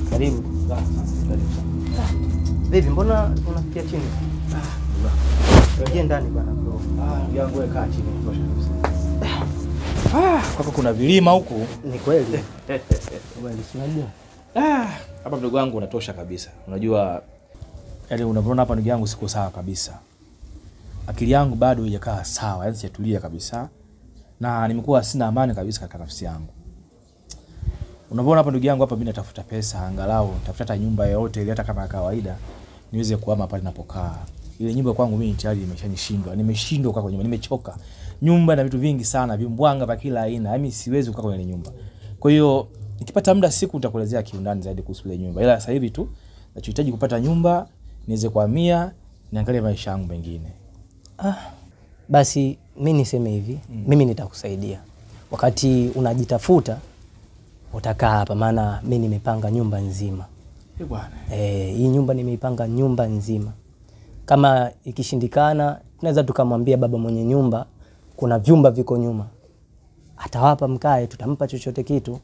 Karibu. Vipi, mbona unafikia chini? Ingia ndani bana bro. yangu kaa chini kutosha kabisa. Ah, kwako kuna vilima huku. Ni kweli. Kweli, si unajua? Ah, hapa mdogo wangu unatosha kabisa. Unajua yaani unavyoona hapa ndugu yangu siko sawa kabisa. Akili yangu bado haijakaa sawa, yaani sijatulia kabisa. Na nimekuwa sina amani kabisa katika nafsi yangu. Unavyoona hapa ndugu yangu hapa mimi natafuta pesa angalau natafuta hata nyumba yoyote ile hata kama ya kawaida niweze kuhama pale ninapokaa. Ile nyumba kwangu mimi tayari imeshanishindwa. Nimeshindwa kukaa kwenye nyumba, nimechoka. Nyumba na vitu vingi sana, vimbwanga vya kila aina. Yaani siwezi kukaa kwenye ile nyumba. Kwa hiyo nikipata muda siku nitakuelezea kiundani zaidi kuhusu ile nyumba. Ila sasa hivi tu nachohitaji kupata nyumba, niweze kuhamia, niangalie maisha yangu mengine. Basi mi niseme hivi, mimi nitakusaidia wakati unajitafuta, utakaa hapa, maana mi nimepanga nyumba nzima. Eh bwana. Eh, hii nyumba nimeipanga nyumba nzima. Kama ikishindikana, tunaweza tukamwambia baba mwenye nyumba, kuna vyumba viko nyuma, atawapa mkae, tutampa chochote kitu.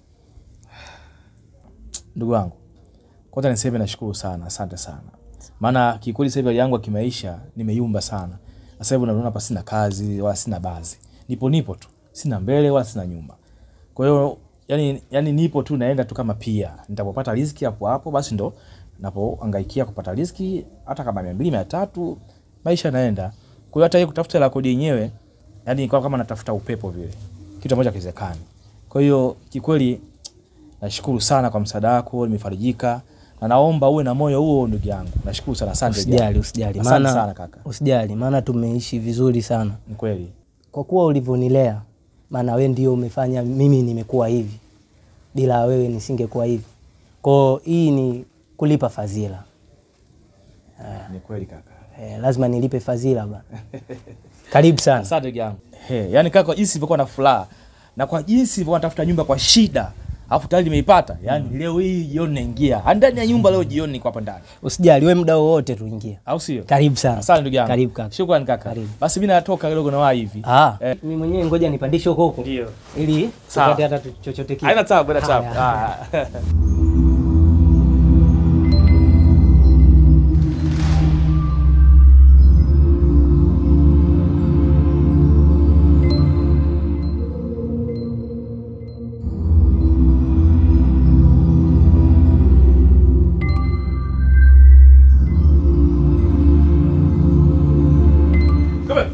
Ndugu wangu, kwanza niseme nashukuru sana, asante sana. Maana kikweli sasa hivi hali yangu ya kimaisha nimeyumba sana. Sasa hivi unaona hapa sina kazi wala sina baadhi. Nipo nipo tu. Sina mbele wala sina nyuma. Kwa hiyo yani, yani nipo tu naenda tu kama pia. Nitapopata riziki hapo hapo basi ndo napohangaikia kupata riziki hata kama 200 300 maisha yanaenda. Kwa hiyo hata hii kutafuta la kodi yenyewe yani ni kama natafuta upepo vile. Kitu ambacho hakiwezekani. Kwa hiyo kikweli nashukuru sana kwa msaada wako, nimefarijika na naomba uwe na moyo huo ndugu yangu. Nashukuru sana, asante. Usijali, usijali, Asante maana sana kaka. usijali, maana tumeishi vizuri sana Ni kweli. kwa kuwa ulivyonilea, maana we ndio umefanya mimi nimekuwa hivi, bila wewe nisingekuwa hivi. Kwa hii ni kulipa fadhila Ni kweli kaka. eh, lazima nilipe fadhila bana. Karibu sana. Asante ndugu yangu. He, yani kaka kwa jinsi nilivyokuwa na furaha na kwa jinsi nilivyokuwa natafuta nyumba kwa shida. Alafu tayari nimeipata. Yaani leo hii jioni naingia. Ndani ya nyumba leo jioni niko hapa ndani. Usijali, we muda wowote tuingia. Au sio? Karibu sana. Asante ndugu yangu. Karibu kaka. Shukrani kaka. Karibu. Basi mimi natoka kidogo na wahi hivi. Ah, Eh. mimi mwenyewe ngoja nipandishe huko huko Ndio. ili Sawa. tupate hata tu- chochote kitu. Haina tabu, haina tabu. Haya, Ah. Come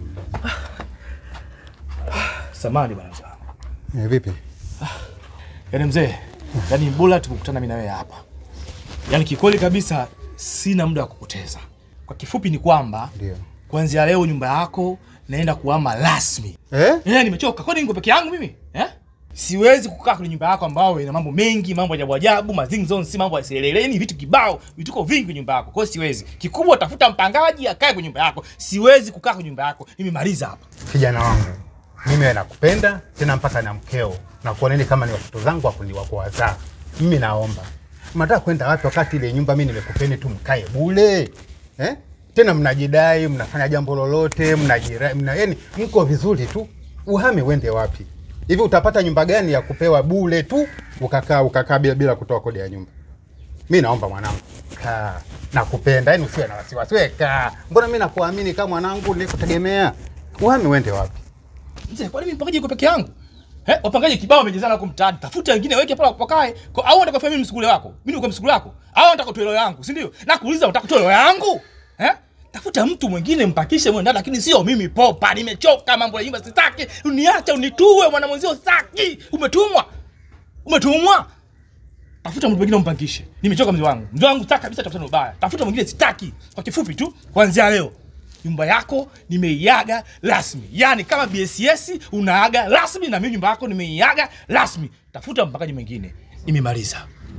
Samani bwana mzee wangu. Eh, vipi? Yaani mzee, yaani bora tukukutana mimi na wewe hapa. Yaani kikweli kabisa sina muda wa kupoteza. Kwa kifupi ni kwamba Ndio. kuanzia leo nyumba yako naenda kuhama rasmi. Eh? Eh, nimechoka. Kwani niko peke yangu mimi? Eh? Siwezi kukaa kwenye nyumba yako ambao ina mambo mengi, mambo ya ajabu ajabu, mazingzonsi, mambo ya seleleni, vitu kibao, vituko vingi kwenye nyumba yako. Kwa hiyo siwezi. Kikubwa tafuta mpangaji akae kwenye nyumba yako. Siwezi kukaa kwenye nyumba yako. Nimemaliza hapa. Kijana wangu, mimi wewe nakupenda tena mpaka na mkeo na kuoneni kama ni watoto zangu wakuni wa kuwazaa. Mimi naomba mnataka kwenda wapi wakati ile nyumba mimi nimekupeni tu mkae bule eh? Tena mnajidai mnafanya jambo lolote mnajira mna, yani mko vizuri tu, uhame uende wapi hivi? Utapata nyumba gani ya kupewa bule tu ukakaa ukakaa bila, bila kutoa kodi ya nyumba? Mi naomba mwanangu, kaa, nakupenda, yani usiwe na wasiwasi, wewe kaa. Mbona mi nakuamini kama mwanangu, nikutegemea. Uhame uende wapi? Mzee, kwani mimi mpangaji yuko peke yangu? Eh, wapangaji kibao wamejazana huko mtaani. Tafuta wengine weke pale wapakae. Kwa au unataka mimi msukule wako? Mimi niko msukule wako. Au unataka toelo yangu, si ndio? Na kuuliza unataka toelo yangu? Eh? Tafuta mtu mwingine mpakishe mwe ndani lakini sio mimi popa. Nimechoka mambo ya nyumba sitaki. Uniache unitue mwana mwenzio sitaki. Umetumwa. Umetumwa. Tafuta mtu mwingine umpangishe. Nimechoka mzee wangu. Mzee wangu sitaki kabisa tafuta ubaya. Tafuta mwingine sitaki. Kwa kifupi tu, kuanzia leo nyumba yako nimeiaga rasmi. Yaani kama BSS unaaga rasmi na mimi nyumba yako nimeiaga rasmi. Tafuta mpakaji mwingine. Nimemaliza.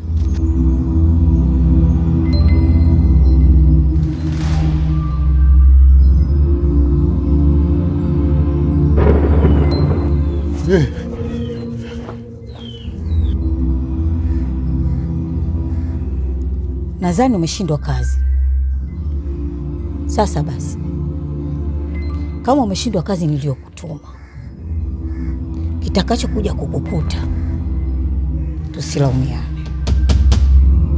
Nadhani umeshindwa kazi. Sasa basi, kama umeshindwa kazi niliyokutuma, kitakachokuja kukukuta tusilaumiane.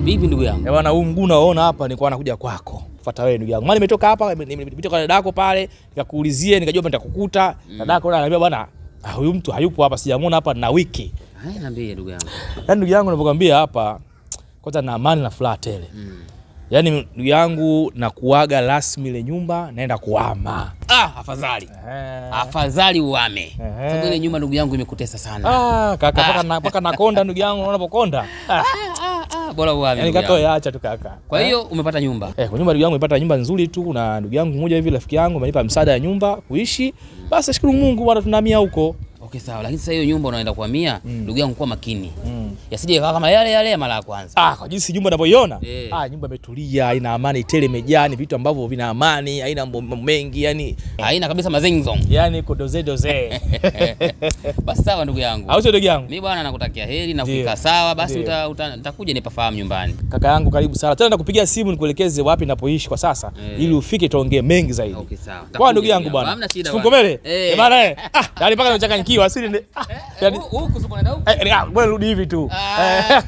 Vipi ndugu yangu? Eh bwana, huu mguu unaoona hapa nilikuwa nakuja kwako. Fuata wewe ndugu yangu. Maana nimetoka hapa, nimepita kwa dadako pale, nikakuulizia, nikajua nitakukuta. Dadako ananiambia bwana, ah, huyu mtu hayupo hapa, sijamuona hapa na wiki. Haya, niambie ndugu yangu. Yaani ndugu yangu ninavyokuambia hapa, kwanza na amani na furaha tele. Mm. Yaani ndugu yangu na kuaga rasmi ile nyumba naenda kuhama. Ah, afadhali. Afadhali uame. Sababu ile nyumba ndugu yangu imekutesa sana. Ah, kaka paka na paka nakonda ndugu yangu unapokonda. Ah, Ah, bora uame. yaani ndugu katoe yangu. acha tu kaka. Kwa hiyo umepata nyumba. Eh, kwa nyumba ndugu yangu nimepata nyumba nzuri tu na ndugu yangu mmoja hivi rafiki yangu amenipa msaada ya nyumba kuishi. Basi nashukuru Mungu bwana tunahamia huko. Okay, sawa. Lakini sasa hiyo nyumba unaenda kuhamia, Mm. ndugu yangu kuwa makini. Mm. Yasije ikawa kama yale yale ya mara ya kwanza. Ah, kwa jinsi nyumba ninavyoiona. Eh. Ah, nyumba imetulia, ina amani tele, imejaa ni vitu ambavyo vina amani, haina mambo mengi, yani Haina kabisa mazengzong. yani iko doze doze. Basi sawa ndugu yangu. Au sio ndugu yangu? Mimi bwana nakutakia heri na Ndio. kukaa sawa, basi Ndio. uta- uta- nitakuja nipafahamu nyumbani. Kaka yangu karibu sana. Tena nakupigia simu nikuelekeze wapi napoishi kwa sasa Eh. ili ufike tuongee mengi zaidi. Okay, sawa. Kwa Nitakuja ndugu yangu bwana. Hamna shida. Sifunkomele. bwana. Eh. Eh bana eh. Ah, yani mpaka nimechanganyikiwa asili ni. Ah, yani Huku huku siko naenda huku. eh, ah, bwana rudi hivi tu. Ah.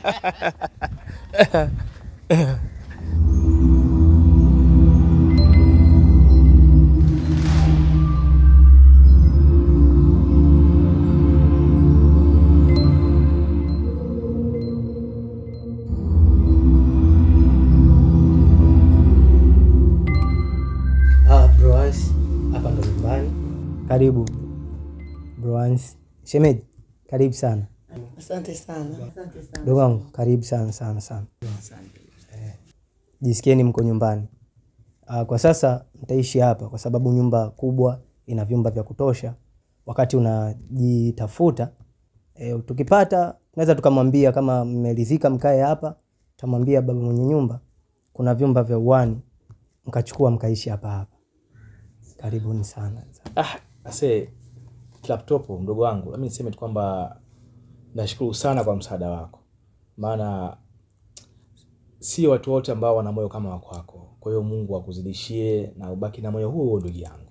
Ah, Broans, hapa ndo nyumbani. Karibu Broans. Shemeji, karibu sana. Asante sana. Dogo wangu, karibu sana sana sana. Eh, Jisikieni mko nyumbani. Ah, kwa sasa mtaishi hapa kwa sababu nyumba kubwa ina vyumba vya kutosha. Wakati unajitafuta eh, tukipata tunaweza tukamwambia kama mmeridhika mkae hapa, tutamwambia baba mwenye nyumba kuna vyumba vya uani mkachukua mkaishi hapa hapa. Karibuni sana. Ah, ase laptop mdogo wangu, mimi niseme tu kwamba nashukuru sana kwa msaada wako, maana sio watu wote ambao wana moyo kama wako wako. Kwa hiyo Mungu akuzidishie na ubaki na moyo huo, ndugu yangu.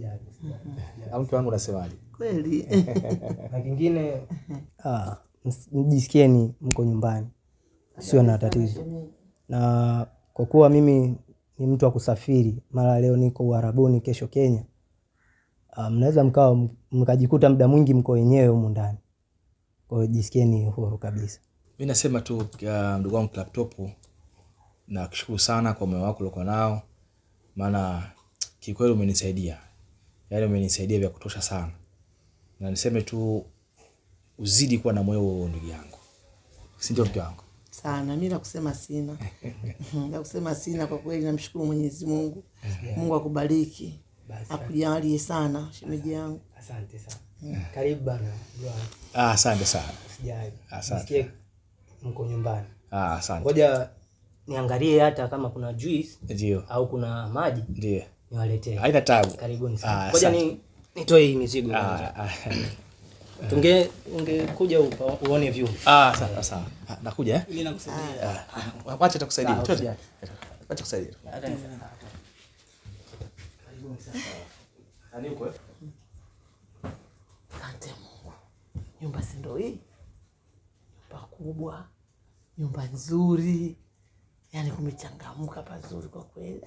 Au mke wangu unasemaje? Kweli. na kingine ah, ms- mjisikieni mko nyumbani, sio na tatizo. Na kwa kuwa mimi ni mtu wa kusafiri, mara leo niko Uarabuni, kesho Kenya, ah, mnaweza mkawa m- mkajikuta muda mwingi mko wenyewe humu ndani. Kwa hiyo jisikieni huru kabisa. Mi nasema tu uh, ndugu wangu laptop, nakushukuru sana kwa moyo wako uliokuwa nao, maana kikweli umenisaidia, yaani umenisaidia vya kutosha sana, na niseme tu uzidi kuwa na moyo huo ndugu yangu, si ndio mke wangu? sana mi la kusema sina la kusema sina kwa kweli namshukuru mwenyezi mungu mungu akubariki akujalie sana shemeji yangu Asante sana. Karibu bana. Ah, asante sana. Sijali. Asante. Jisikie mko nyumbani. Ah, asante. Ngoja niangalie hata kama kuna juice Ndio, au kuna maji ndio, niwaletee. haina tabu. Karibuni sana. Ah, Ngoja asante. ni nitoe hii mizigo kwanza. Ah, ah, Tunge ungekuja upa- uone vyumba. ah, sawa sawa. Ah, Nakuja eh? Mimi nakusaidia. Ah, ah, Wacha takusaidia. Sawa, Twende. usijali. Wacha kusaidia. Nani uko? asante mungu nyumba si ndo hii nyumba kubwa nyumba nzuri yaani kumechangamka pazuri kwa kweli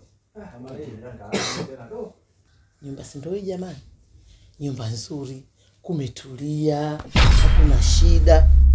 nyumba si ndo hii jamani nyumba nzuri kumetulia hakuna shida